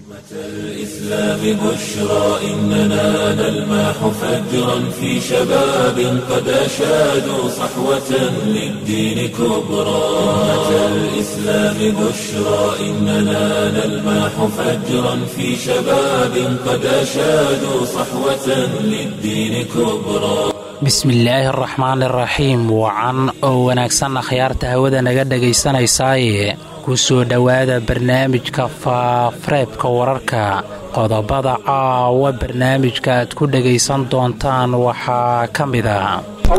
الإسلام بشرى إننا نلمح فجرا في شباب قد أشادوا صحوة للدين كبرى أمة الإسلام بشرى إننا نلمح فجرا في شباب قد أشادوا صحوة للدين كبرى bismillaahi araxmaan iraxiim wacan oo wanaagsan akhyaarta hawada naga dhegaysanaysaay ku soo dhowaada barnaamijka faafareebka wararka qodobada caawa barnaamijka aad ku dhegaysan doontaan waxaa ka mid a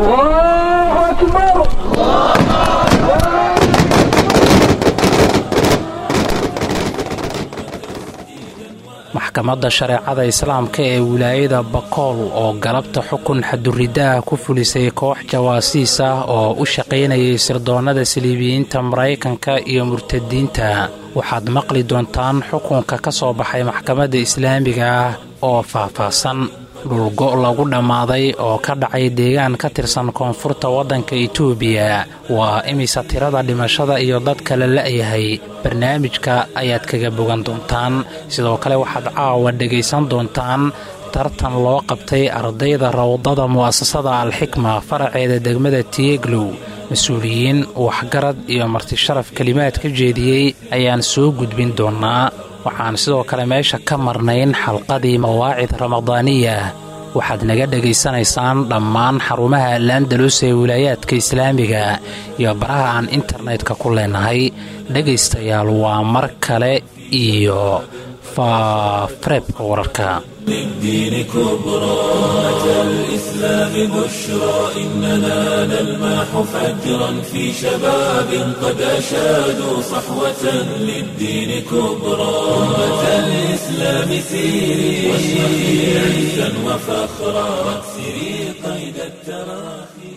maxkamadda shareecada islaamka ee wilaayada bakool oo galabta xukun xaduridaah ku fulisay koox jawaasiis ah oo u shaqaynayay sirdoonnada saliibiyiinta maraykanka iyo murtadiinta waxaad maqli doontaan xukunka ka soo baxay maxkamadda islaamiga ah oo faahfaahsan dhulgo' lagu dhammaaday oo ka dhacay deegaan ka tirsan koonfurta waddanka itoobiya waa imisa tirada dhimashada iyo dadka la la'yahay barnaamijka ayaad kaga bogan doontaan sidoo kale waxaad caawa dhegaysan doontaan tartan loo qabtay ardayda rawdada mu'asasada alxikma faraceeda degmada tiyeglow mas-uuliyiin waxgarad iyo martisharaf kelimaad ka jeediyey ayaan soo gudbin doonnaa waxaan sidoo kale meesha ka marnayn xalqadii mawaacid ramadaaniya waxaad naga dhegaysanaysaan dhammaan xarumaha laandalus ee wilaayaadka islaamiga iyo baraha aan internetka ku leenahay dhegaystayaal waa mar kale iyo faafareebka wararka للدين كبرى أمة الإسلام بشرى إننا نلمح فجرا في شباب قد أشادوا صحوة للدين كبرى أمة الإسلام سيري واشرقي عزا وفخرا واكسري قيد التراخي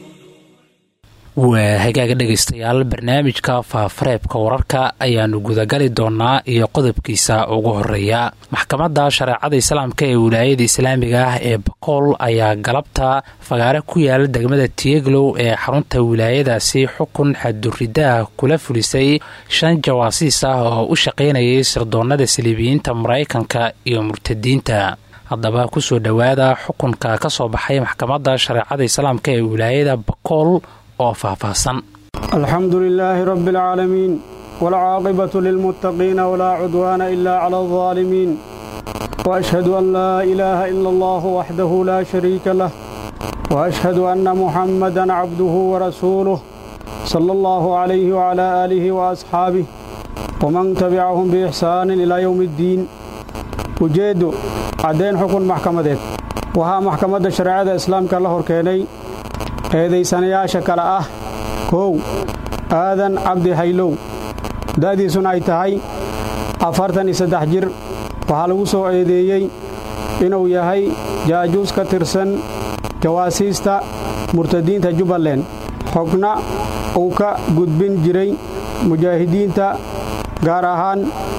waa hagaaga dhegaystayaal barnaamijka faafareebka wararka ayaannu gudagali doonnaa iyo qodobkiisa ugu horeeya maxkamadda shareecada islaamka ee wilaayada islaamiga ah ee bakool ayaa galabta fagaare ku yaala degmada tiyeglow ee xarunta wilaayadaasi xukun xaduridaah kula fulisay shan jawaasiis ah oo u shaqaynayay sirdoonnada saliibiyiinta maraykanka iyo murtadiinta haddaba kusoo dhowaada xukunka ka soo baxay maxkamadda shareecada islaamka ee wilaayada bakool oo faahfaahsan alxamdu lilaahi rabbi alcaalamiin waalcaaqibatu lilmuttaqiina walaa cudwaana ila cala aldaalimiin waashhadu an laa ilaaha ila allahu waxdahu laa shariika lah waashhadu anna muxammadan cabduhu warasuuluh sala allahu calayhi wacalaa aalihi waasxaabih waman tabicahum biixsaanin ilaa yowmi iddiin ujeeddu caddayn xukun maxkamadeed waxaa maxkamadda shareecada islaamka la hor keenay eedaysanayaasha kale ah kow aadan cabdi haylow da'diisuna ay tahay afartan iyo saddex jir waxaa lagu soo eedeeyey inuu yahay jaajuus ka tirsan jawaasiista murtadiinta jubbaland xogna uu ka gudbin jiray mujaahidiinta gaar ahaan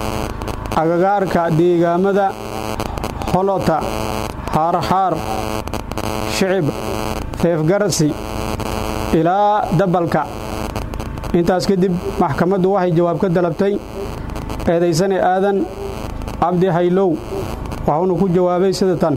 agagaarka deegaamada holota xaarxaar shicib feefgarasi ilaa dabalka intaas kadib maxkamaddu waxay jawaab ka dalabtay eedaysane aadan cabdi haylow waxuuna ku jawaabay sida tan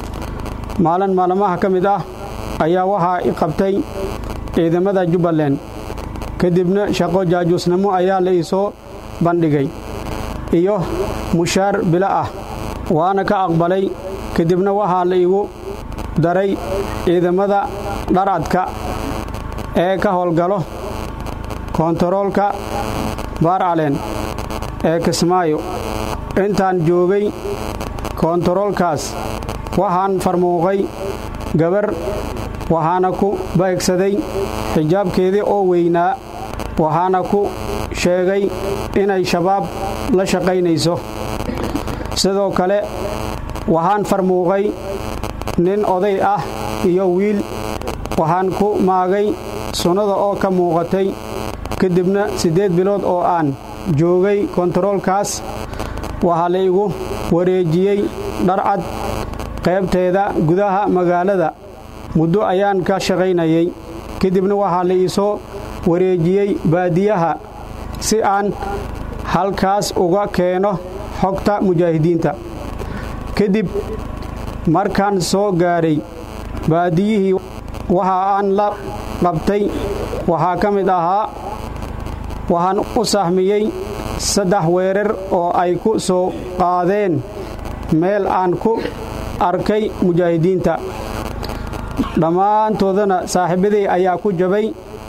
maalin maalmaha ka mid ah ayaa waxaa i qabtay ciidamada jubbaland kadibna shaqo jaajuusnimo ayaa la iisoo bandhigay iyo mushaar bilo ah waana ka aqbalay kadibna waxaa la igu daray ciidamada dharcadka ee ka howlgalo koontaroolka baarcaleen ee kismaayo intaan joogay koontaroolkaas waxaan farmuuqay gabar waxaana ku baegsaday xijaabkeedii oo weynaa waxaana ku sheegay inay shabaab la shaqaynayso sidoo kale waxaan farmuuqay nin oday ah iyo wiil waxaan ku maagay sunnada oo ka muuqatay kadibna siddeed bilood oo aan joogay kontaroolkaas waxaa la igu wareejiyey dharcad qaybteeda gudaha magaalada muddo ayaan ka shaqaynayay kadibna waxaa la iisoo wareejiyey baadiyaha si aan halkaas uga keeno xogta mujaahidiinta kadib markaan soo gaaray baadiyihii waxa aan la qabtay waxaa ka mid ahaa waxaan u sahmiyey saddex weerar oo ay ku soo qaadeen meel aan ku arkay mujaahidiinta dhammaantoodana saaxiibaday ayaa ku jabay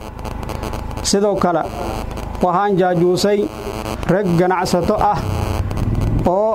sidoo kale waxaan jaajuusay rag ganacsato ah oo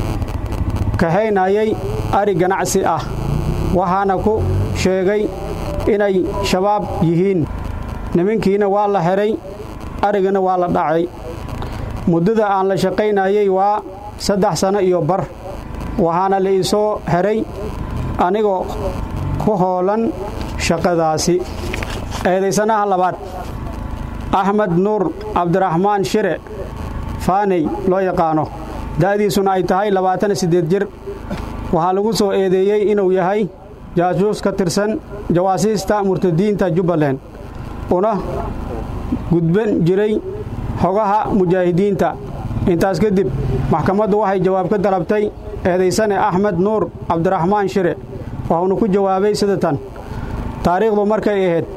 kahaynayay ari ganacsi ah waxaana ku sheegay inay shabaab yihiin nimankiina waa la xidhay arigana waa la dhacay muddada aan la shaqaynayay waa saddex sanno iyo bar waxaana la iisoo xidhay anigoo ku hoolan shaqadaasi eedaysanaha labaad axmed nuur cabdiraxmaan shire faaney loo yaqaano da'diisuna ay tahay labaatan iyo siddeed jir waxaa lagu soo eedeeyey inuu yahay jaasuus ka tirsan jawaasiista murtadiinta jubbaland una gudban jiray xogaha mujaahidiinta intaas kadib maxkamaddu waxay jawaab ka dalabtay eedaysane axmed nuur cabdiraxmaan shire waxuuna ku jawaabay sida tan taariikhdu markay ahayd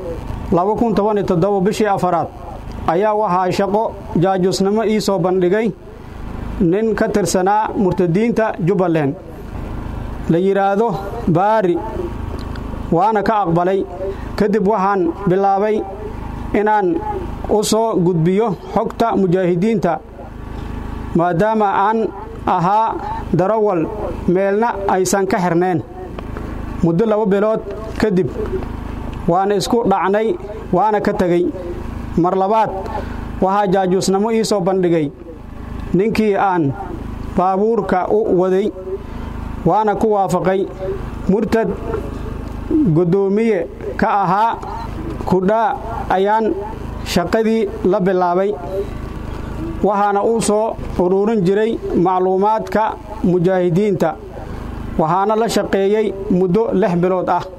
bishii afaraad ayaa waxaa shaqo jaajusnimo ii soo bandhigay nin ka tirsanaa murtadiinta jubbaland la yidhaahdo baari waana ka aqbalay kadib waxaan bilaabay inaan u soo gudbiyo xogta mujaahidiinta maadaama aan ahaa darawal meelna aysan ka xirnayn muddo laba bilood kadib waan isku dhacnay waana ka tegey mar labaad waxaa jaajuusnimo ii soo bandhigay ninkii aan baabuurka u waday waana ku waafaqay murtad guddoomiye ka ahaa kudhaa ayaan shaqadii la bilaabay waxaana u soo uruurin jiray macluumaadka mujaahidiinta waxaana la shaqeeyey muddo lix bilood ah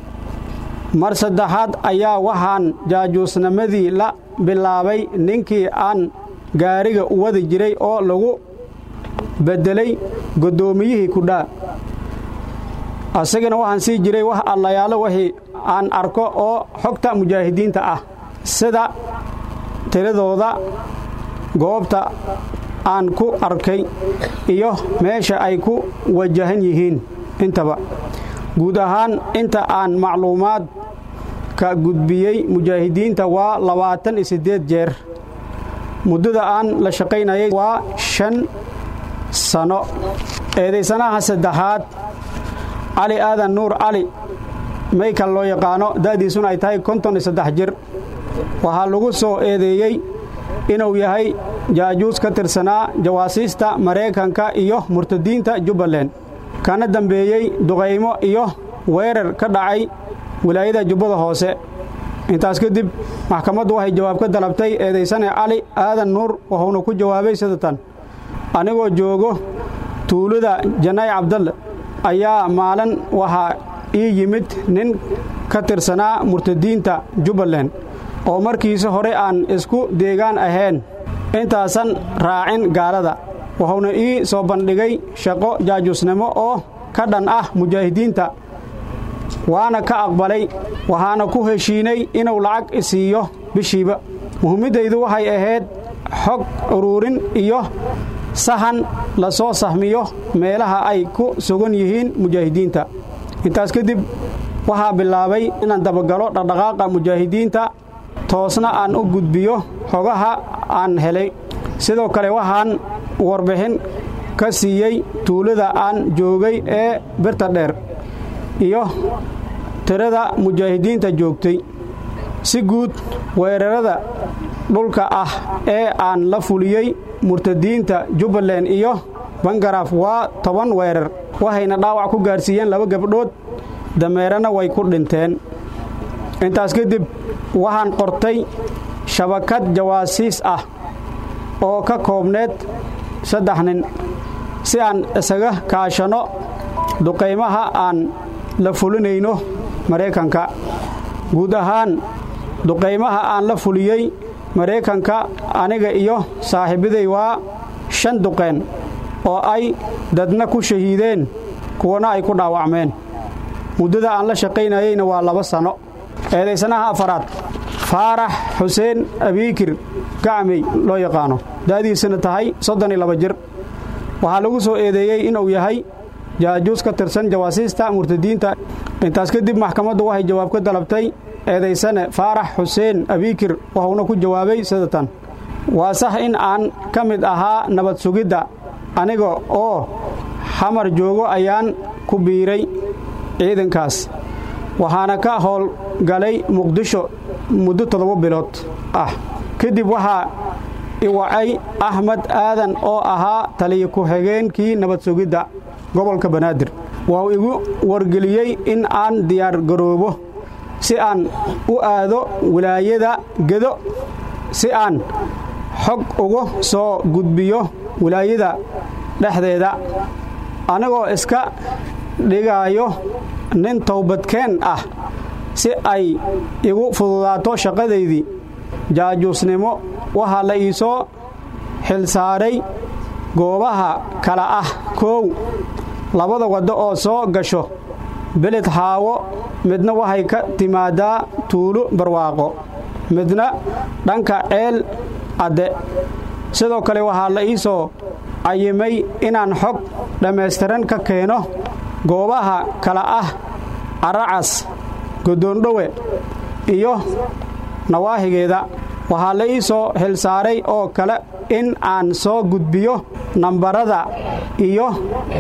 mar saddexaad ayaa waxaan jaajuusnimadii la bilaabay ninkii aan gaariga u wadi jiray oo lagu beddelay guddoomiyihii kudhaa asagana waxaan sii jiray wax allayaalo wixii aan arko oo xogta mujaahidiinta ah sida tiradooda goobta aan ku arkay iyo meesha ay ku wajahan yihiin intaba guud ahaan inta aan macluumaad ka gudbiyey mujaahidiinta waa labaatan iyo siddeed jeer muddada aan la shaqaynayay waa shan sano eedaysanaha saddexaad cali aadan nuur cali maykal loo yaqaano da'diisuna ay tahay konton iyo saddex jir waxaa lagu soo eedeeyey inuu yahay jaajuus ka tirsanaa jawaasiista maraykanka iyo murtadiinta jubbaland kana dambeeyey duqaymo iyo weerar ka dhacay wilaayada jubbada hoose intaas kadib maxkamaddu waxay jawaab ka dalabtay eedaysane cali aadan nuur wuxuuna ku jawaabay sida tan anigoo joogo tuulada janay cabdalle ayaa maalin waxaa ii yimid nin ka tirsanaa murtadiinta jubbaland oo markiisa hore aan isku deegaan ahayn intaasan raacin gaalada wuxuuna ii soo bandhigay shaqo jaajusnimo oo ka dhan ah mujaahidiinta waana ka aqbalay waxaana ku heshiinay inuu lacag isiiyo bishiiba muhimmaddaydu waxay ahayd xog uruurin iyo sahan la soo sahmiyo meelaha ay ku sugan yihiin mujaahidiinta intaas kadib waxaa bilaabay inaan dabagalo dhaqdhaqaaqa mujaahidiinta toosna aan u gudbiyo xogaha aan helay sidoo kale waxaan warbixin ka siiyey tuulada aan joogay ee birta dheer iyo tirada mujaahidiinta joogtay si guud weerarada dhulka ah ee aan la fuliyey murtadiinta jubbaland iyo bangaraaf waa toban weerar waxayna dhaawac ku gaarsiiyeen laba gabdhood dameerana way ku dhinteen intaas kadib waxaan qortay shabakad jawaasiis ah oo ka koobneed saddex nin si aan isaga kaashanno duqaymaha aan la fulinayno maraykanka guud ahaan duqaymaha aan la fuliyey maraykanka aniga iyo saaxiibaday waa shan duqeen oo ay dadna ku shahiideen kuwana ay ku dhaawacmeen muddada aan la shaqaynayeyna waa laba sanno eedaysanaha afaraad faarax xuseen abiikir gacmey loo yaqaano da'diisana tahay soddon iyo laba jir waxaa lagu soo eedeeyey inuu yahay jaajuus ka tirsan jawaasiista murtadiinta intaas kadib maxkamaddu waxay jawaab ka dalabtay eedaysane faarax xuseen abiikir wuxuuna ku jawaabay sidatan waa sax in aan ka mid ahaa nabad sugidda aniga oo xamar joogo ayaan ku biiray ciidankaas waxaana ka howlgalay muqdisho muddo toddoba bilood ah kadib waxaa iwacay axmed aadan oo ahaa taliya ku-xigeenkii nabad sugidda gobolka banaadir wuxuu igu wargeliyey in aan diyaar garoobo si aan u aado wilaayada gedo si aan xog uga soo gudbiyo wilaayada dhexdeeda anigoo iska dhigaayo nin towbadkeen ah si ay igu fududaato shaqadaydii jaajuusnimo waxaa la ii soo xilsaaray goobaha kala ah koow labada waddo oo soo gasho beled xaawo midna waxay ka timaadaa tuulo barwaaqo midna dhanka ceel adde sidoo kale waxaa la ii soo cayimay inaan xog dhammaystiran ka keeno goobaha kala ah caracas godoondhowe iyo nawaahigeeda waxaa la ii soo xilsaaray oo kale in aan soo gudbiyo nambarada iyo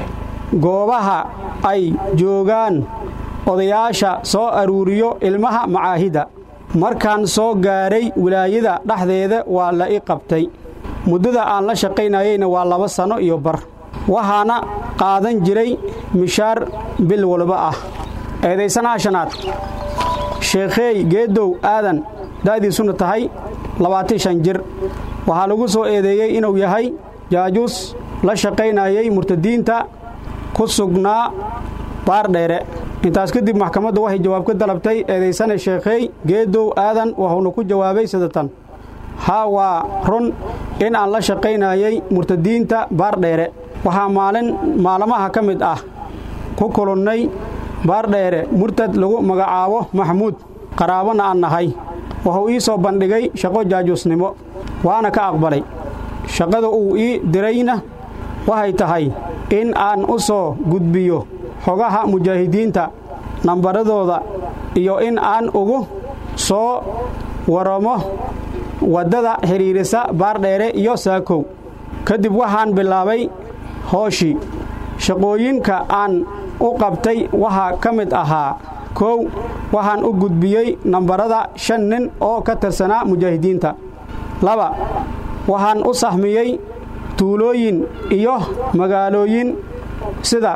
goobaha ay joogaan odayaasha soo aruuriyo ilmaha macaahidda markaan soo gaaray wilaayada dhexdeeda waa la i qabtay muddada aan la shaqaynayeyna waa laba sanno iyo bar waxaana qaadan jiray mishaar bil walba ah eedaysanaha shanaad sheekheey geedow aadan da'diisuna tahay labaatan shan jir waxaa lagu soo eedeeyey inuu yahay jaajuus la shaqaynayey murtadiinta ku sugnaa baardheere intaas kadib maxkamaddu waxay jawaab ka dalabtay eedaysane sheekheey geedow aadan wuxuuna ku jawaabay sidatan haa waa run in aan la shaqaynayey murtadiinta baardheere waxaa maalin maalmaha ka mid ah ku kulunnay baardheere murtad lagu magacaabo maxamuud qaraabana aan nahay wuxuu ii soo bandhigay shaqo jaajuusnimo waana ka aqbalay shaqada uu ii dirayna waxay tahay in aan u soo gudbiyo xogaha mujaahidiinta nambaradooda iyo in aan ugu soo waramo waddada xidhiirisa baardheere iyo saakow kadib waxaan bilaabay hooshii shaqooyinka aan u qabtay waxaa ka mid ahaa kow waxaan u gudbiyey nambarada shan nin oo ka tirsanaa mujaahidiinta laba waxaan u sahmiyey tuulooyin iyo magaalooyin sida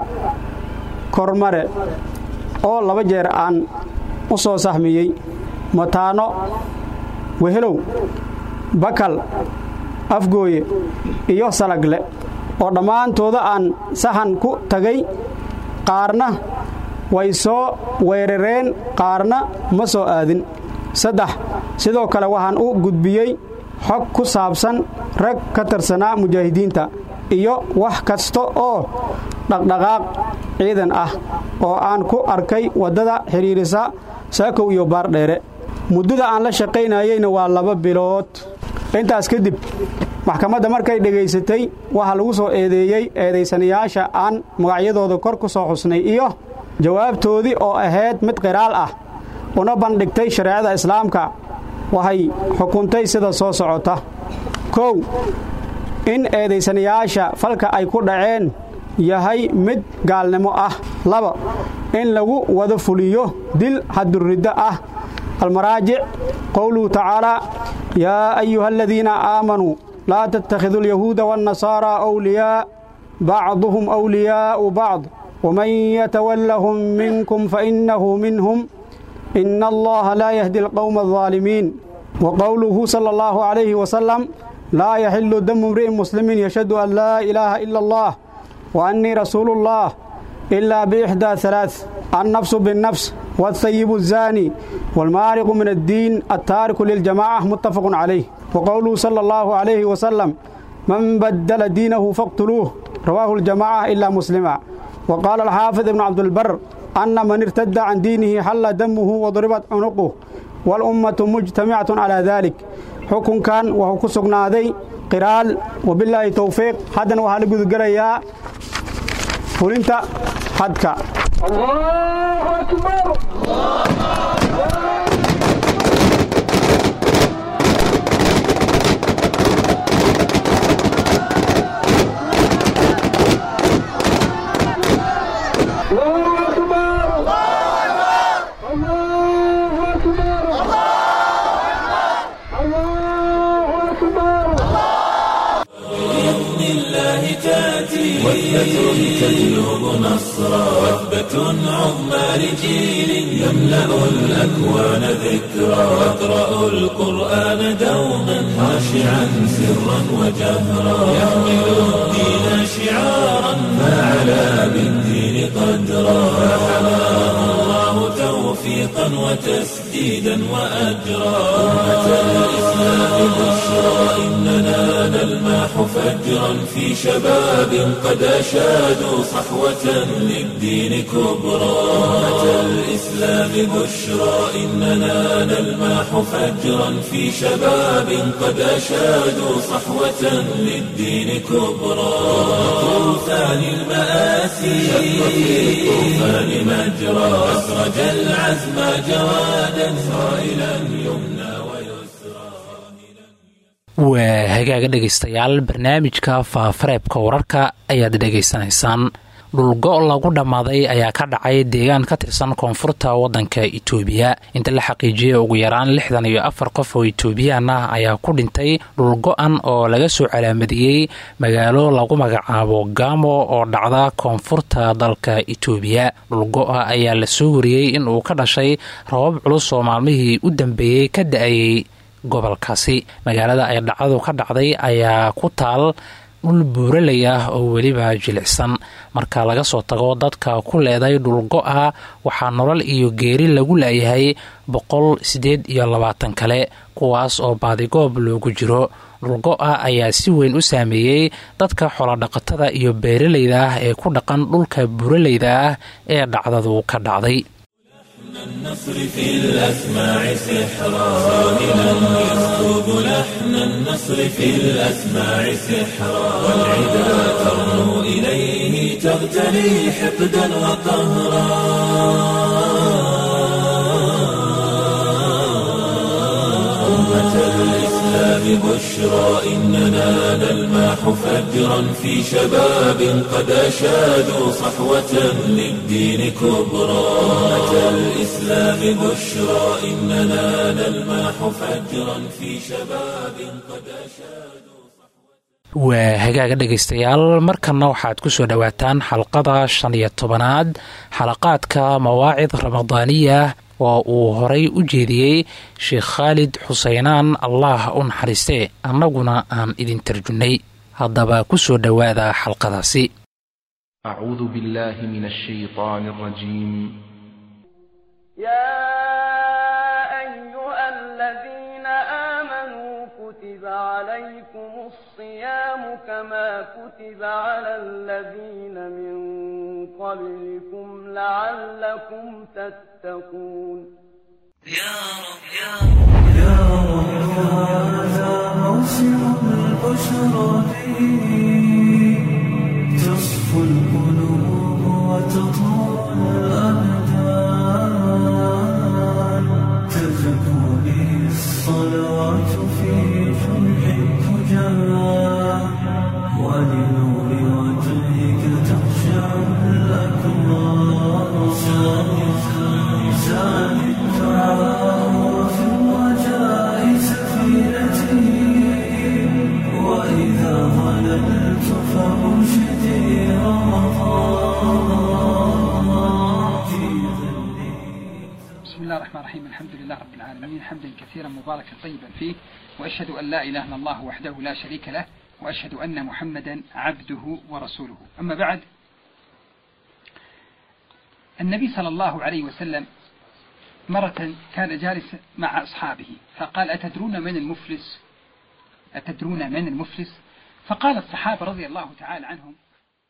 kormare oo laba jeer aan u soo sahmiyey mataano wehelow bakal afgooye iyo salagle oo dhammaantooda aan sahan ku tagay qaarna way soo weerareen qaarna ma soo aadin saddex sidoo kale waxaan u gudbiyey xog ku saabsan rag ka tirsanaa mujaahidiinta iyo wax kasta oo dhaqdhaqaaq ciidan ah oo aan ku arkay waddada xidhiirisa saakow iyo baardheere muddada aan la shaqaynayeyna waa laba bilood intaas kadib maxkamadda markay dhegaysatay waxaa lagu soo eedeeyey eedaysanayaasha aan magacyadooda kor ku soo xusnay iyo jawaabtoodii oo ahayd mid qiraal ah una bandhigtay shareecada islaamka waxay xukuntay sida soo socota kow in eedaysanayaasha falka ay ku dhaceen yahay mid gaalnimo ah laba in lagu wada fuliyo dil xaduriddo ah almaraajic qowluhu tacaalaa yaa ayuha aladiina aamanuu laa tattakhiduu alyahuuda waannasaaraa awliyaa bacduhum awliyaa'u bacd waman yatawallahum minkum fainnahu minhum ina allaha laa yahdi alqowma aldaalimiin wa qowluhu sala allahu calayhi wasalam laa yaxilu damu imri'in muslimin yashhadu an laa ilaaha ila allah wa annii rasuulu ullah ilaa biixdaa halaaث annafsu binnafs والثيب الزاني والمارق من الدين التارك للجماعة متفق عليه وقوله صلى الله عليه وسلم من بدل دينه فاقتلوه رواه الجماعة إلا مسلما وقال الحافظ ابن عبد البر أن من ارتد عن دينه حل دمه وضربت عنقه والأمة مجتمعة على ذلك حكم كان وهو كسقنا ذي قرال وبالله توفيق حدا وهل قد قريا فلنت حدك الله أكبر الله أكبر الله أكبر الله أكبر بإذن الله تأتي وثبة تجلب نصرا وثبة عظمى لجيل يملأ الأكوان ذكرا يقرأ القرآن دوما خاشعا سرا وجهرا يحمل الدين شعارا فعلى بالدين قدرا فحماه الله توفيقا وتسديدا وأجرا أمة الإسلام بشرى إننا نلمح فجرا في شباب قد أشادوا صحوة للدين كبرى أمة الإسلام بشرى إننا نلمح فجرا في شباب قد أشادوا صحوة للدين كبرى طوفان المآسي شق في الطوفان مجرى أسرج العزم جوادا صائلا يمنى ويسرى waa hagaaga dhegaystayaal barnaamijka faafareebka wararka ayaad dhegaysanaysaan dhulgo lagu dhammaaday ayaa ka dhacay deegaan ka tirsan koonfurta waddanka itoobiya inta la xaqiijiyey ugu yaraan lixdan iyo afar qof oo itoobiyaan ah ayaa ku dhintay dhulgo-an oo laga soo calaamadiyey magaalo lagu magacaabo gamo oo dhacda koonfurta dalka itoobiya dhulgo-a ayaa la soo wariyey in uu ka dhashay rabab culus oo maalmihii u dambeeyey ka da-ayey gobolkaasi magaalada ay dhacdadu ka dhacday ayaa ku taal dhul buuraley ah oo weliba jilicsan marka laga soo tago dadka ku leeday dhulgo-a waxaa nolol iyo geeri lagu laayahay boqol siddeed iyo labaatan kale kuwaas oo baadigoob loogu jiro dhulgo-a ayaa si weyn u saameeyey dadka xoolodhaqatada iyo beeraleyda ah ee ku dhaqan dhulka buuraleyda ah ee dhacdadu ka dhacday النصر في الأسماع سحرا صاهلا يسكب لحن النصر في الأسماع سحرا والعدا ترنو إليه تغتلي حقدا وقهرا أمة الإسلام بشرى إننا نلمح فجرا في شباب قد أشادوا صحوة للدين كبرى أمة الإسلام بشرى إننا نلمح فجرا في شباب قد أشادوا waa hagaaga dhegaystayaal markanna waxaad ku soo dhowaataan xalqada shan iyo tobanaad xalaqaadka mawaacid ramadaaniya oo uu horay u jeediyey sheekh khaalid xuseynaan allah u naxariistee annaguna aan idin tarjunnay haddaba ku soo dhowaada xalqadaasi أعوذ بالله من الشيطان الرجيم يا أيها الذين آمنوا كتب عليكم الصيام كما كتب على الذين من قبلكم لعلكم تتقون تصفو القلوب وتطهر الأبدان تزكو به الصلوات في جمح الفجار ولنور وجهك تخشع الأكرام زاد الدعاء وفي الرجاء سفينتي وإذا ظللت فأرشدي رمضان في ظلي بسم الله الرحمن الرحيم الحمد لله رب العالمين حمدا كثيرا مباركا طيبا فيه وأشهد أن لا إله إلا الله وحده لا شريك له وأشهد أن محمدا عبده ورسوله أما بعد النبي صلى الله عليه وسلم مرة كان جالس مع أصحابه فقال أتدرون من المفلس أتدرون من المفلس فقال الصحابة رضي الله تعالى عنهم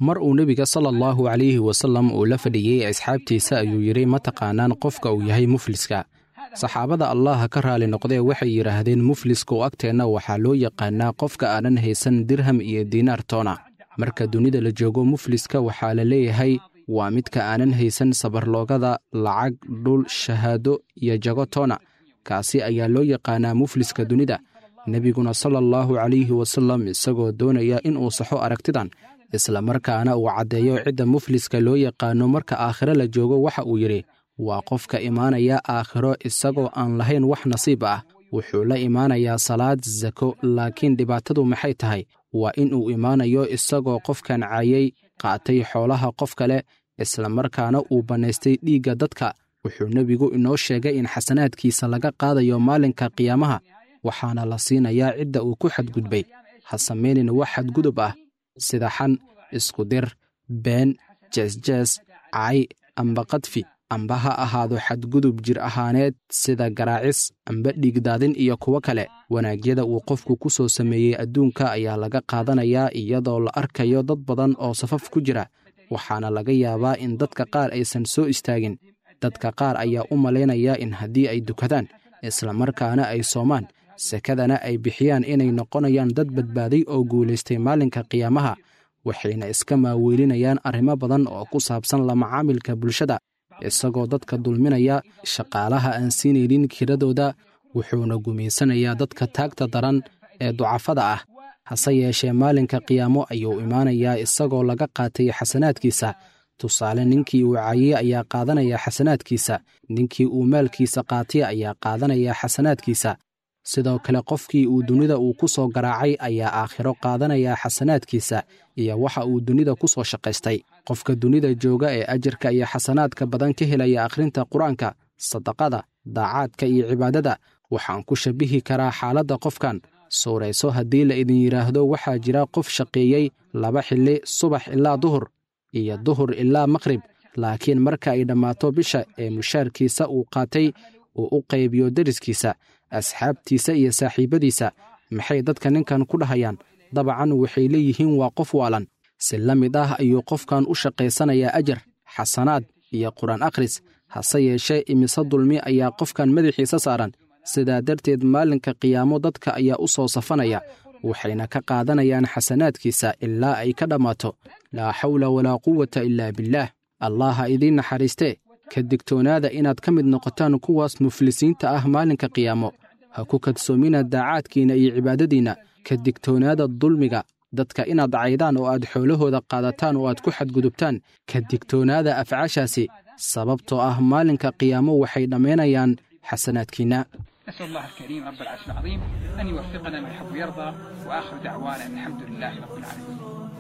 mar uu nebiga sala allahu calayhi wasallam uu la fadhiyey asxaabtiisa ayuu yidhi ma taqaanaan qofka uu yahay mufliska saxaabada allaha ka raali noqdee waxay yidhaahdeen mufliska oo agteenna waxaa loo yaqaanaa qofka aanan haysan dirham iyo diinaar toona marka dunida la joogo mufliska waxaa la leeyahay waa midka aanan haysan sabarloogada lacag dhul shahaado iyo jago toona kaasi ayaa loo yaqaanaa mufliska dunida nebiguna sala allahu calayhi wasallam isagoo doonaya inuu saxo aragtidan isla markaana uu caddeeyo cidda mufliska loo yaqaano marka aakhiro la joogo waxa uu yidhi waa qofka imaanaya aakhiro isagoo aan lahayn wax nasiib ah wuxuu la imaanayaa salaad sako laakiin dhibaatadu maxay tahay waa in uu imaanayo isagoo qofkan caayay qaatay xoolaha qof kale isla markaana uu bannaystay dhiigga dadka wuxuu nebigu inoo sheegay in xasanaadkiisa laga qaadayo maalinka qiyaamaha waxaana la siinayaa cidda uu ku xadgudbay ha samaynin wax xadgudub ah sida xan iskudir been jeesjees cay amba qadfi amba ha ahaado xadgudub jir ahaaneed sida garaacis amba dhiigdaadin iyo kuwo kale wanaagyada uu qofku ku soo sameeyey adduunka ayaa laga qaadanayaa iyadoo la arkayo dad badan oo safaf ku jira waxaana laga yaabaa in dadka qaar aysan soo istaagin dadka qaar ayaa u malaynaya in haddii ay dukadaan islamarkaana ay soomaan sekadana ay bixiyaan inay noqonayaan dad badbaaday oo guulaystay maalinka qiyaamaha waxayna iska maaweelinayaan arrimo badan oo ku saabsan la macaamilka bulshada isagoo dadka dulminaya shaqaalaha aan siinaynin kiradooda wuxuuna gumaysanayaa dadka taagta daran ee ducafada ah hase yeeshee maalinka qiyaamo ayuu imaanayaa isagoo laga qaatay xasanaadkiisa tusaale ninkii uu caayey ayaa qaadanaya xasanaadkiisa ninkii uu maalkiisa qaatay ayaa qaadanaya xasanaadkiisa sidoo kale qofkii uu dunida uu ku soo garaacay ayaa aakhiro qaadanaya xasanaadkiisa iyo waxa uu dunida ku soo shaqaystay qofka dunida jooga ee ajarka iyo xasanaadka badan ka helaya akhrinta qur-aanka sadaqada daacaadka iyo cibaadada waxaan ku shabihi karaa xaaladda qofkan suurayso haddii la idin yidhaahdo waxaa jira qof shaqeeyey laba xilli subax ilaa duhur iyo duhur ilaa maqrib laakiin marka ay dhammaato bisha ee mushaarkiisa uu qaatay uu u qaybiyo deriskiisa asxaabtiisa iyo saaxiibbadiisa maxay dadka ninkan ku dhahayaan dabcan waxay leeyihiin waa qof waalan si la mid ah ayuu qofkan u shaqaysanayaa ajar xasanaad iyo qur-aan akhris hase yeeshee imise dulmi ayaa qofkan madaxiisa saaran sidaa darteed maalinka qiyaamo dadka ayaa u soo safanaya waxayna ka qaadanayaan xasanaadkiisa ilaa ay ka dhammaato laa xawla walaa quwata ilaa billaah allah ha idiin naxariistee ka digtoonaada inaad ka mid noqotaan kuwaas muflisiinta ah maalinka qiyaamo ha ku kadsoomina daacaadkiinna iyo cibaadadiinna ka digtoonaada dulmiga dadka inaad caydaan oo aad xoolahooda qaadataan oo aad ku xadgudubtaan ka digtoonaada afcaashaasi sababtoo ah maalinka qiyaamo waxay dhammaynayaan xasanaadkiinna نسأل الله الكريم رب العرش العظيم أن يوفقنا ما يحب ويرضى وآخر دعوانا أن الحمد لله رب العالمين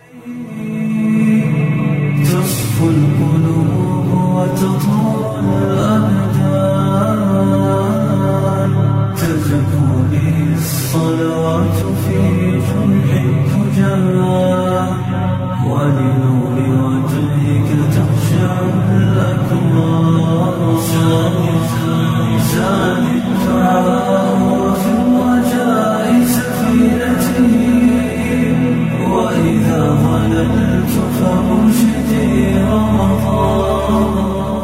تصفو القلوب وتطول الأبدان تزكو به الصلوات في جنح الفجار ولنور وجهك تخشع الأكبار زاد الدعاء وفي الرجاء سفينتي وإذا ظللت فأرشدي رمضان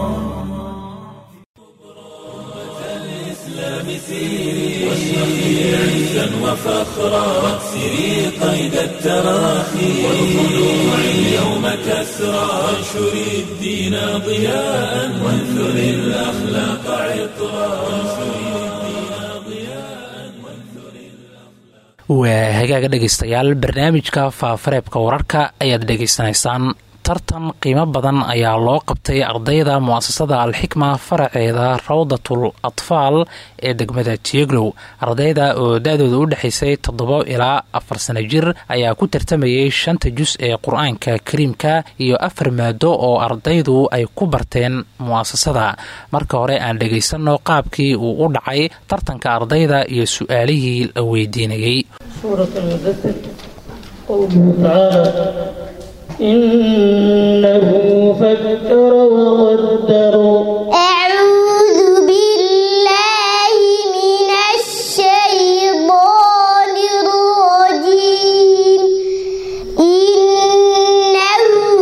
واشرقي عزا وفخرا واكسري قيد التراخي والخلوع اليوم كسرى وانشري الدين ضياء وانثري الاخلاق عطرا وانشري الدين ضياء وانثري waa hagaaga dhegaystayaal barnaamijka faafareebka wararka ayaad dhegaysanaysaan tartan qiimo badan ayaa loo qabtay ardayda mu'asasada alxikma faraceeda rawdatul atfaal ee degmada tieglow ardayda oo da-dooda u dhexaysay toddobo ilaa afar sano jir ayaa ku tartamayay shanta jus ee qur-aanka kariimka iyo afar maado oo ardaydu ay ku barteen mu'asasada marka hore aan dhegaysanno qaabkii uu u dhacay tartanka ardayda iyo su-aalihii la weydiinayey سورة المدثر قوله تعالى إنه فكر وقدر أعوذ بالله من الشيطان الرجيم إنه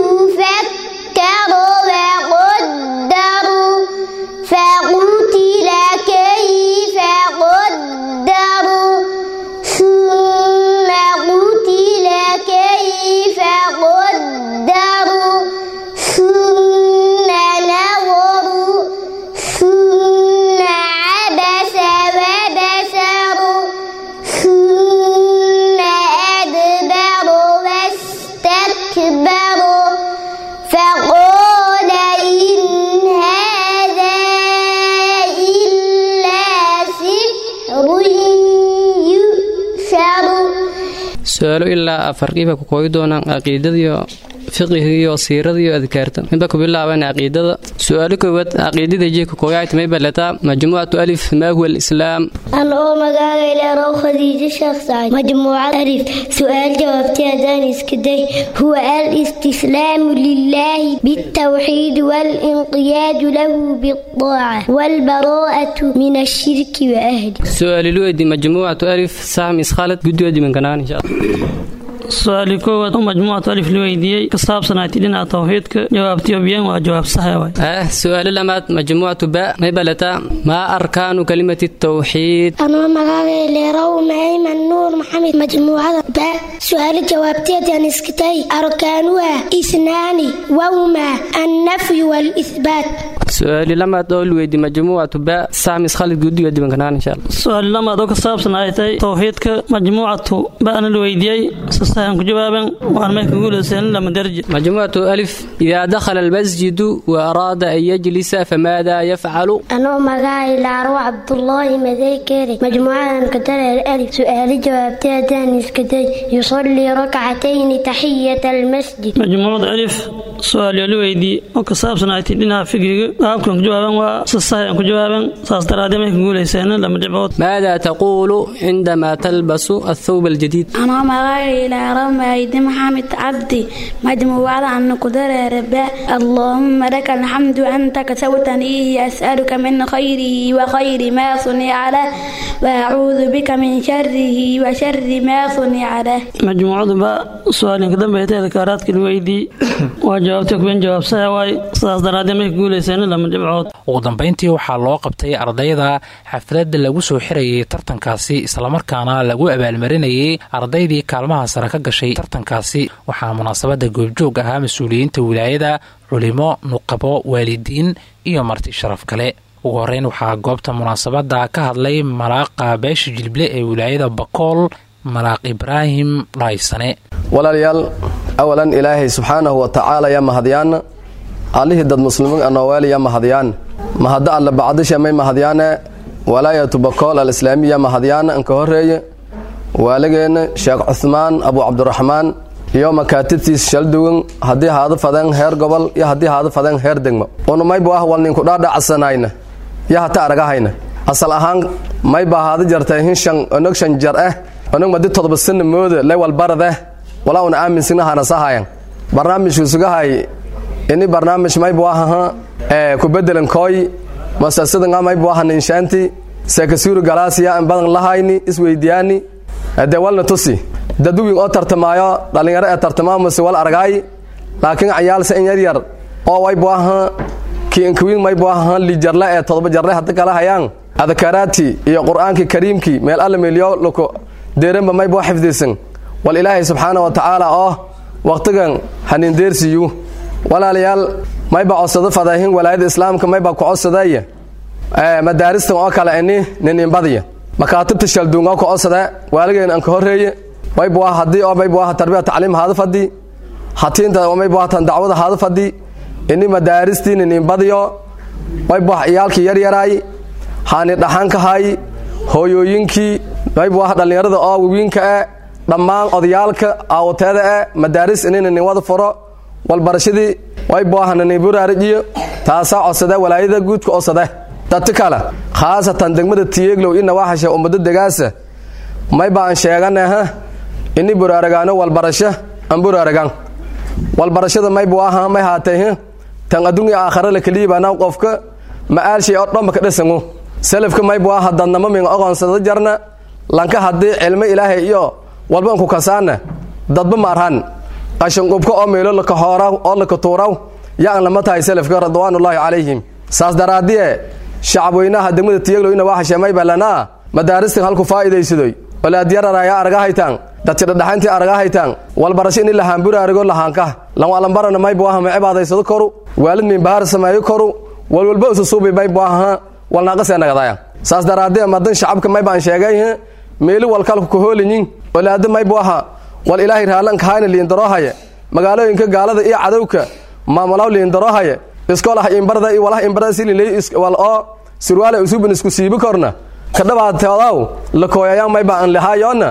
afar qiiba ku kooyi doonaan caqiidadiyo fiqiga iyo siirada iyo adkaarta midba ku bilaaban caqiidada su-aalo koowaad caqiidada jee ku kooyaayta may balataa majmuucatu alif maa huwa alislaam أنا مقالي لرو خديجة شخص مجموعة ألف سؤال جوابتي أداني اسكدي هو الاستسلام لله بالتوحيد والانقياد له بالطاعة والبراءة من الشرك وأهله su-aali luweydi majmuucatu alif sahm iskhalad guddoodi minkanaan insha allah su-aali koowaad oo majmuucatu alif la weydiiyey ka saabsanayti dhinaca tawxiidka jawaabtiyo biyan waa jawaab saxa waay ah su-aalo lamaad majmuucatu ba may balataa maa arkaanu kalimati tawxiid أنا مقالي لرو معيمن نور محمد مجموعة با سؤال جوابتي أداني اسكدي أركانها إثنان وهما النفي والإثبات su-aali lamaad oo luweydi majmuucatu ba sahm iskhalad guddigoodi minkanaan insha allah su-aal lamaad oo ka saabsan ay tahay tawxiidka majmuucatu ba'na la weydiiyey sasahan ku jawaaban waan may ka guulaysan lama derje majmuucatu alif idaa dakhala almasjidu wa araada an yajlisa famaada yafcalu أنا مقالي لعرو عبد الله مذاكري مجموعة كتر الألف سؤال جوابتي أداني اسكدي يصلي ركعتين تحية المسجد majmuucada alif su-aal la weydiiyey oo ka saabsan ay tahay dhinaca figiga qaabkan ku jawaaban waa sasahan ku jawaaban saas daraadee may ka guulaysan lama dhibcood maada taqulu cindama talbasu athawb aljadiid أنا مغاي إلى رميد محمد عبدي مجموعة أن قدر ربا اللهم لك الحمد أنت كسوتني أسألك من خيره وخير ما صنع له وأعوذ بك من شره وشر ما صنع له majmuucadu ba su-aalin ka dambeeytay adkaaraadka la weydiiyey waa jawaabtay kuwen jawaab saxa waay saas daraadee may ka guulaysan lama dhibcood ugu dambayntii waxaa loo qabtay ardayda xafladda lagu soo xirayay tartankaasi islamarkaana lagu abaalmarinayay ardaydii kaalmaha sare ka gashay tartankaasi waxaa munaasabadda goobjoog ahaa mas-uuliyiinta wilaayada culimo nuqabo waalidiin iyo marti sharaf kale ugu horeyn waxaa goobta munaasabadda ka hadlay malaaqa beesha jilble ee wilaayada bakool malaaq ibraahim dhaysane walaalayaal awalan ilaahay subxaanahu wa tacaala ya mahadyaana allihii dad muslimiin anooweel ya mahadyaan mahadda alle bacdisha may mahadyaane walaayatu bakool alislaamiya mahadyaana inka horeeye waaligeenna sheekh cuhmaan abu cabdiraxmaan iyo makaatibtiis shaldugan haddii haadu fadeen heer gobol iyo haddii haadu fadeen heer degmo unumaybu ah wal ninku dhaadhacasanayna yo hata aragahayna asal ahaan mayba haada jartay hinshan onog shan jar ah onog madi todoba sana mooda lewal baradeh walaa una aaminsignahana sahayan barnaamijku sugahay ini barnaamij maybu ahaha ee ku bedelan kooy masasadanga maybu aha ninshaanti seekasuuri galaasiya in badan lahayni isweydiyaani dee walna tusi dadwin oo tartamaayo dhallinyaro ee tartamaamase wal argaay laakiin cayaalse in yaryar oo waybu aha kiinkawiin maybu aha lijarle ee todoba jarle hadda kala hayaan adkaraati iyo qur'aankii kariimkii meel alla meeliyo loko deeranba maybu xifdisan wal ilaahay subxaana wa tacaala oo wakhtigan hanindeersiyu walaalayaal mayba codsado fadahin walaayada islaamka mayba ku codsadaya madaaristan oo kale ini nininbadiya makaatibta shalduun oo ku codsada waaligeena anka horeeye maybu ah haddii oo maybu ah tarbiya tacliim haada fadhi hatiinta oo maybu ah tan dacwada haada fadhi ini madaaristii nininbadiyo maybu ah ciyaalkii yaryaraay haani dhaxankahay hooyooyinkii maybu ah dhallinyarada oo wawiinka e dhammaan odayaalka aawateeda e madaaris ini nininwada furo walbarashadii waybu ah niniburaarijiyo taasaa codsade walaayada guudka codsade dadti kale khaasatan degmada tiyeeglow ina waxashe ummado degaasa mayba aan sheeganaha ini buraaragaano walbarasho aan buraaragaan walbarashada maybu aha may haatay tan adduunya aakhare la keliyibaana qofka ma'aalshay oo dhanba ka dhasango salafka maybu aha dadnamo min oqonsada jarna lanka haddii cilmo ilaahay iyo walba anku kasaana dadba maarhan qashanqubka oo meelo laka hooraw oo laka tuuraw yaan lama tahay salafka ridwaanullaahi calayhim saas daraadiye shacabweynaha degmada tiyaglo ina waa hasheemay balanaa madaaristan halku faa'iidaysadoy walaadyararaya aragahaytaan dadsidhadhaxayntii aragahaytaan walbarasho ini lahaanburaarigo lahaanka lanwalambarana maybu aha ma cibaadaysado koru waalid minbahaar sameeyo koru walwalba ususuubi maybu aha walnaaqasee nagadaya saas daraadee madan shacabka maybaan sheegay meeli walkalku kahoolinyin walaada maybu aha wal ilaahay raalanka hayna liindaroohaya magaalooyinka gaalada iyo cadowka maamulaw liindaroohaya iskoolaha imbarda iyo walaha imbarda sililay wal oo sirwaale usubin isku siibi korna kadhabaateodaw la kooyayaan mayba aan lahaayona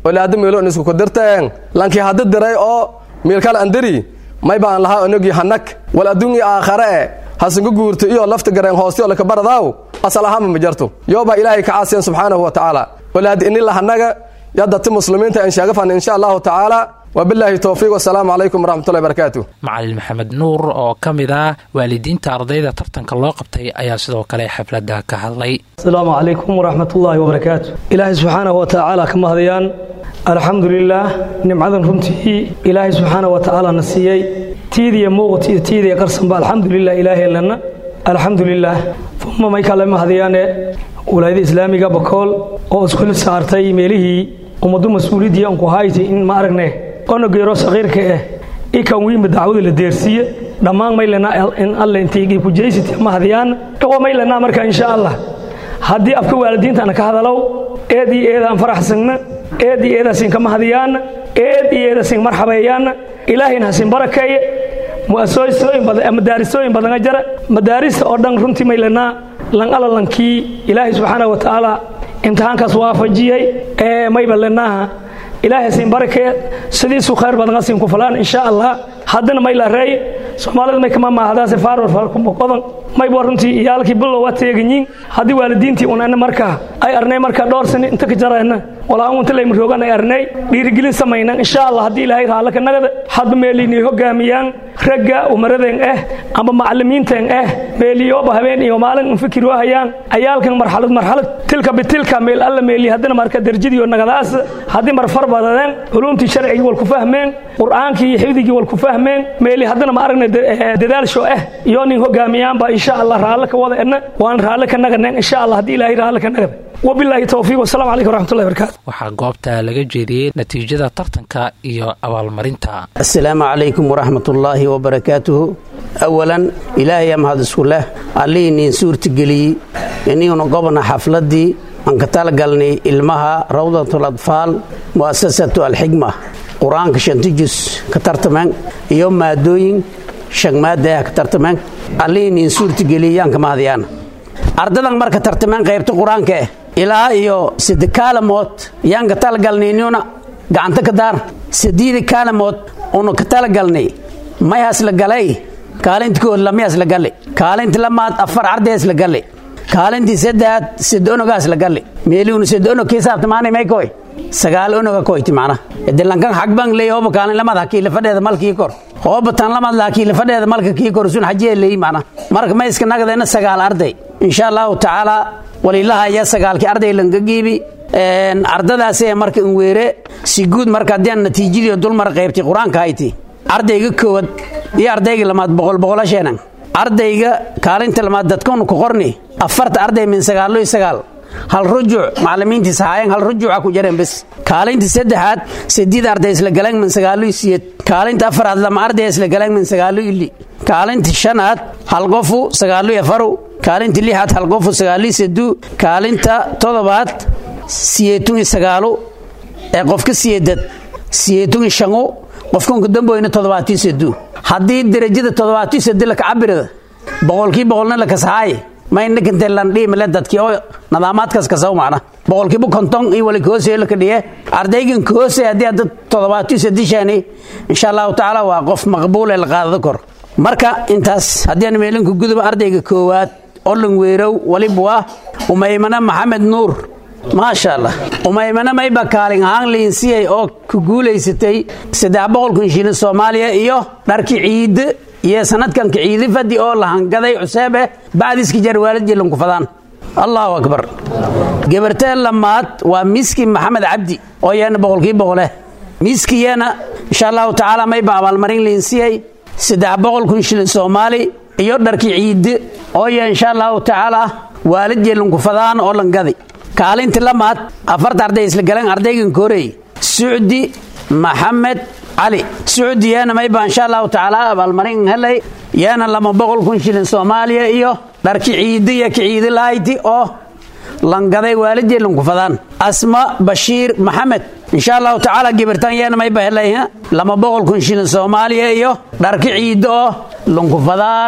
wala hadda meelo in isku kudirteen lankii hadda diray oo meelkal andiri may baan lahaa onogi hanag wal adduunyi aakhare e hasunku guurto iyo lafta gareen hoosti oo lakabaradaaw asal ahaanba ma jarto yoobaa ilaahay ka caasiyan subxaanahu wa tacaala wala hadda ini lahanaga yadati muslimiinta in sheegafan insha allahu tacaala wabilaahi towfiiq wasalaamu calaykum waraxmatullahi barakaatu macalin maxamed nuur oo ka mid ah waalidiinta ardayda tartanka loo qabtay ayaa sidoo kale xafladda ka hadlay asalaamu calaykum waraxmatullaahi wabarakaatu ilaahay subxaanahu wa tacaala ka mahadayaan alxamdu lilaah nimcadan runtii ilaahay subxaanahu wa tacaala na siiyey tiidiya muuqat iyo tiidiya qarsanba alxamdulilah ilaahay lana alxamdu lilaah uma may kale mahadayaane walaayada islaamiga bakool oo isku saartay meelihii ummadu mas-uuliyadii anku hayti in ma aragne onogeero saqiirka eh ikan wiima dacwada la deersiiye dhammaan maylana in alle intaygii kujaysiti mahadiyaan iqo maylana marka insha allah haddii afka waalidiintana ka hadalow eed iyo eedaan faraxsanna eed iyo eedaasin ka mahadiyaanna eed iyo eedaasin marxabeeyaanna ilaahayna hasin barakeeye madaarisooyin badanga jara madaarista oo dhan runtii maylanaa lan alalankii ilaahay subxaana wa tacaala imtixaankaas waafajiyey ee mayba lenaaha ilaahay hasin barakee sidiisu khayr badan hasin ku falaan insha allah haddana may la reey soomaalida may kama maahdaase faarwar farkumoqodan mayba runtii iyaalkii bilow waa teeganyiin haddii waalidiintii unana markaa ay arnay markaa dhowr sani inta ka jarayna walaa unta layma roogan ay arnay dhiirigelin samaynan insha allah haddii ilaahay raallaka nagada hadba meeliinay hogaamiyaan ragga umaradeen ah amba macallimiinteen ah meeliyooba habeen iyo maalin un fikir wahayaan ayaalkan marxalad marxalad tilka bitilka meel alla meeli haddana marka derjadiiyo nagadaas haddii marfar badadeen culumtii sharcigii wal ku fahmeen qur'aankii iyo xifdigii wal ku fahmeen meeli haddana ma aragna dadaalsho ah iyo nin hogaamiyaanba insha allah raalle ka wada edna waan raalle ka naganeen insha allah haddii ilaahay raalle ka nagada wabilaahi towfiiq wasalaamu calaykum waraxmatullahi barakaatu waxaa goobta laga jeediyey natiijada tartanka iyo abaalmarinta asalaamu calaykum waraxmatullaahi wabarakaatuhu awalan ilaahay mahad isku leh allihii niin suurtageliyey iniuna gobna xafladdii aan ka talagalnay ilmaha rawdatul atfaal mu'asasatu alxigma qur-aanka shanta jus ka tartameen iyo maadooyin shan maada ah ka tartameen allihii niin suurtageliyey yaan ka mahadiyaan ardadan marka tartameen qaybta qur-aanka ah ilaa iyo sade kaalamood yaan ka talagalnay inuna gacanta ka daar sadiida kaalamood una ka talagalnay mayhaas la galay kaalinta kood lamayaas la galle kaalinta lamaad afar ardayaas la galle kaalintii saddeaad sade onogaas la galle meeliuna sade onog kii saabtamaanay may koy sagaal onoga koyti macna idilankan xagbang ley hooba kaalin lamad hakii lafadheeda malkii kor hooba tan lamad laakii lafadheeda malka kii kor sun xajee ley macna marka ma iska nagdeena sagaal arday insha allahu tacaala walilaha ayaa sagaalkii arday lanka giibi ardadaasee marka in weere si guud marka haddii natiijadii dulmar qaybtay qur-aanka hayti ardayga koowad iyo ardayga lamaad boqol boqola sheenan ardayga kaalinta lamaad dadkanu ku qorni afarta arday min sagaalo iyo sagaal hal rujuuc macallimiintii sahaayeen hal rujuuca ku jareen bes kaalinta saddexaad sadiid arday isla galeen min sagaalo iyo siyeed kaalinta afaraad lama arday isla galeen min sagaalo iyo li kaalinta shanaad hal qofu sagaalo iyo afaru kaalinta lixaad hal qofu sagaalo iyo saduu kaalinta todobaad siyeetun iyo sagaalu ee qofka siyeedad siyeetun iyo shangu qofkanku damboyna toddobaatiyo saduu haddii derajada toddobaatiyo sadi laka cabirada boqolkii boqolna laka sahaaye maynakinte landhiimile dadkii oo nadaamaadkaas kasaw macna boqolkiiba konton iyo wali koose laka dhiye ardaygan koose haddii hadda toddobaatiyo sadishaani insha allahu tacaala waa qof maqbuule la qaadado kor marka intaas haddii aan meelinku guduba ardayga koowaad olan weerow waliba waa umaymana maxamed nuur maasha allah umaymana mayba kaalin ahaan liinsiyay oo ku guulaysatay saddex boqolkun shilin soomaaliya iyo dharki ciide iyo sanadkanka ciidi fadi oo la hangaday cuseebe bacdiski jar waalid jelanku fadaan allahu akbar gabarteen lamaad waa miski maxamed cabdi oo yeena boqolkii boqole miski yeena insha allahu tacaala mayba abaalmarin liinsiyay saddex boqolkun shilin soomaali iyo dharki ciide oo yee insha allahu tacaala waalid jelanku fadaan oo langaday kaalinti lamaad afarta arday isla galeen ardaygan koorey sucdi maxamed cali sucdi yeena mayba insha allahu tacaala abaalmarin helay yeena lama boqol kun shilin soomaaliya iyo dharki ciidi iyo kiciidi lahayti oo langaday waalidii lankufadaan asma bashiir maxamed insha allahu tacaala gibirtan yeena mayba helay lama boqol kun shilin soomaaliya iyo dharki ciidi oo lankufadaan waay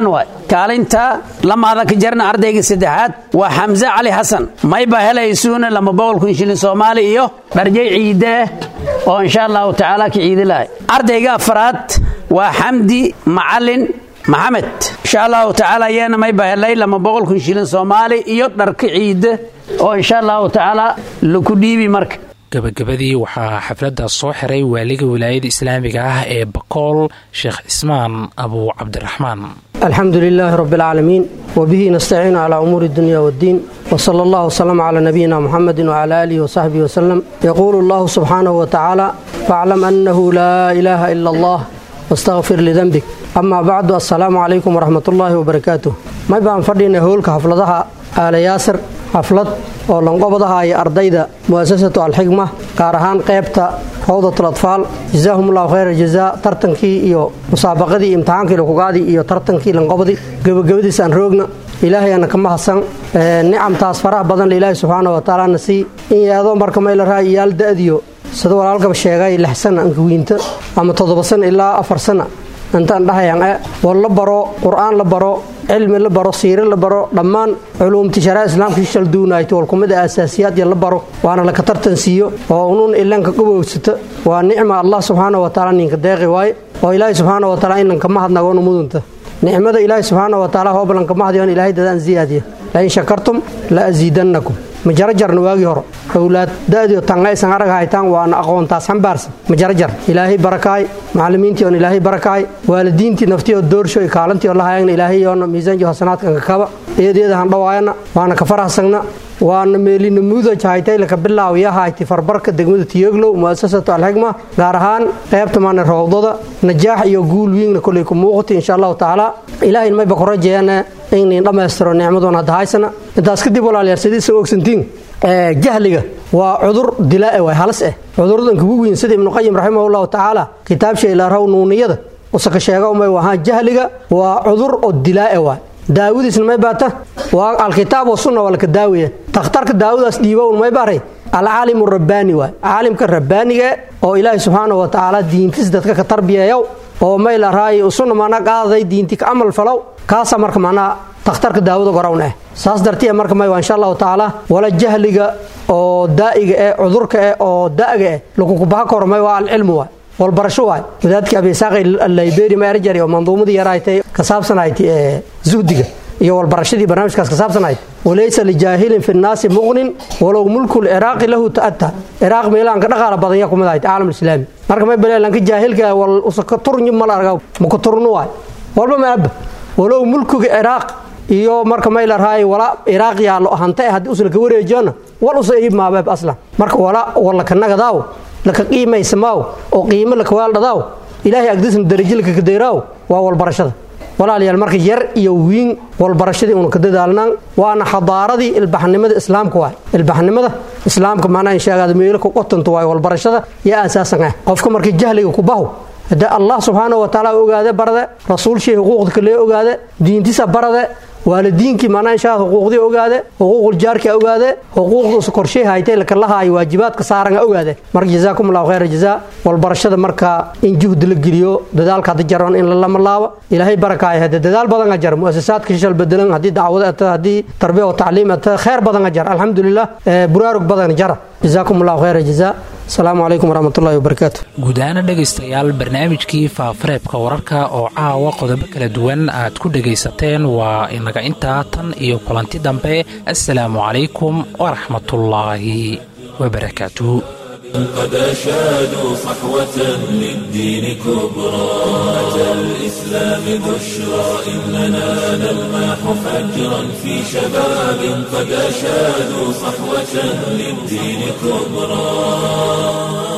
kaalinta lamaada ka jarna ardayga saddexaad waa xamse cali xasan mayba helaysuuna lama boqol kun shilin soomaali iyo dharjay ciide oo insha allahu tacaala ka ciidi lahay ardayga afaraad waa xamdi macalin maxamed insha allahu tacaala iyana mayba helay lama boqol kun shilin soomaali iyo dharka ciide oo insha allahu tacaala laku dhiibi marka gabagabadii waxaa xafladda soo xiray waaliga wilaayada islaamiga ah ee bakool sheekh cismaan abu cabdiraxmaan alxamdu lilaahi rabi alcaalamiin wbihi nastaciinu calaa umuuri dunya wddiin wsala allah wslama calaa nabiyina muxamedi wcala aalihi wsaxbihi wslem yaquulu allahu subxaanahu watacaala faaclam annahu laa ilaaha ila allah wastaqfir lidenbik amaa bacdu assalaamu calaykum waraxmat ullaahi wabarakaatuh may baan fadhiynay howlka xafladaha aala yaasir xaflad oo lanqobadaha iyo ardayda mu'asasatu alxigma gaar ahaan qaybta rawdatul atfaal jazaahumullahu khayra jazaa tartankii iyo musaabaqadii imtixaankii lakugaadii iyo tartankii lanqobadii gebagabadiis aan roogna ilaahayana kama hasan nicamtaas faraha badan ilaahay subxaana wa tacaalana sii in yaadoo marka mayla raa'iyaal da'diyo sida walaalkaba sheegay lix sana ankawiinta ama toddoba sana ilaa afar sana intaan dhahayaan e war la baro qur'aan la baro cilmi la baro siire la baro dhammaan culuumti sharaa islaamka shalduunayto walkumida aasaasiyaad la baro waana laka tartansiiyo oo unuun ilanka gabowsata waa nicma allah subxaana wa tacaala ninka deeqi waaye oo ilaahay subxaana wa taala inanka mahadnagoona mudunta nicmada ilaahay subxaana wa taala hoobalanka mahadyoon ilaahay dadaan ziyaadiya lain shakartum la asiidannakum majarajarna waagii hore owlaad da'dio tangaysan arag haytaan waana aqoontaas xambaarsan majarajar ilaahay barakaay macallimiintii oon ilaahay barakaay waalidiintii naftii oo doorsho iyo kaalantii oo la hayagna ilaahay yoona miisaanjo hasanaadkanka kaba eedeeda handhawaayana waana ka farahsagna waana meelina muudaj haytay laka bilaawiya hayti farbarka degmada tiyoglow mu'asasatu alxigma gaar ahaan qaybta maana rawdada najaax iyo guul wiingna kolay ku muuqata insha allahu tacaala ilaahayn mayba ku rajeeyana inayn dhammaystiro nicmadoon hadda haysana intaas kadib walaalayaal sidiisa ogsantiin jahliga waa cudur dilaae waay halis eh cuduradan kugu weyn sida ibnuqayim raximahullahu tacaala kitaabsha ilaaraw nuuniyada usaka sheega umay wahaa jahliga waa cudur oo dilaae waay daawadiisna may baata waa alkitaab wasunna waa laka daawiya takhtarka daawadaas dhiibown may baray alcaalimu rabbaani waay caalimka rabbaaniga oo ilaahay subxaana wa tacaala diintiis dadka ka tarbiyeeyow oo may la raayi usunna maanaa qaadaday diinti ka amal falow kaasaa marka macnaha takhtarka daawada gorawn eh saas dartiya marka may waa insha allahu tacaala wala jahliga oo daa'iga eh cudurka eh oo da'ga eh lakukubaha koro may waa alcilmu waay walbarasho waay wadaadkii abisaaqi allayberi maerjari oo manduumadii yaraaytay ka saabsanayd zuhdiga iyo walbarashadii barnaamijkaas ka saabsanayd walaysa lijaahilin fi nnaasi muqnin walow mulku lciraaqi lahu ta'ata ciraaq meelahan ka dhaqaala badan yaa kumid ahayd caalam islaami marka may baleelanka jaahilka wal usaka turny mal arga maka turnu waay walba maaba walow mulkiga ciraaq iyo marka may la raay wala ciraaq yaalo hantay haddii usa laka wareejiyona wal usa iib maabeeb aslan marka wala walaka nagadaaw laka qiimaysamaaw oo qiimo laka waaldhadaaw ilaahay agdisna darajo laka kadeyraaw waa walbarashada walaalayaal marka yar iyo wiin walbarashadii una ka dadaalnaan waana xadaaradii ilbaxnimada islaamka waay ilbaxnimada islaamka macnaha inshaagaada meelo ku qotanto waay walbarashada yaa aasaasan ah qofka markii jahliga ku baho hadee allah subxaana wa tacaala ogaade barade rasuulshii xuquuqda kalee ogaade diintisa barade waalidiinkii macnaha inshaa xuquuqdii ogaade xuquuquljaarka ogaade xuquuqda korshay haytay lakalahaayo waajibaadka saaranga ogaade marka jazaakum allahu khayra jazaa walbarashada marka in juhdi la geliyo dadaalka hadda jaroon in lalama laabo ilaahay barakaaya hade dadaal badan a jar muasasaadka shishal bedelan haddii dacwado ata haddii tarbiya wa tacliim ata khayr badan a jar alxamdulilah buraarug badan jara jazaakum allahu khayra jazaa asalaamu calaykum waraxmatullahi wabarakaatu guud ahaana dhegaystayaal barnaamijkii faafareebka wararka oo caawa qodobo kala duwan aad ku dhegaysateen waa inaga intaa tan iyo kulanti dambe assalaamu calaykum waraxmatullaahi wabarakaatuh قد أشادوا صحوة للدين كبرى أتى الإسلام بشرى إننا نلمح فجرا في شباب قد أشادوا صحوة للدين كبرى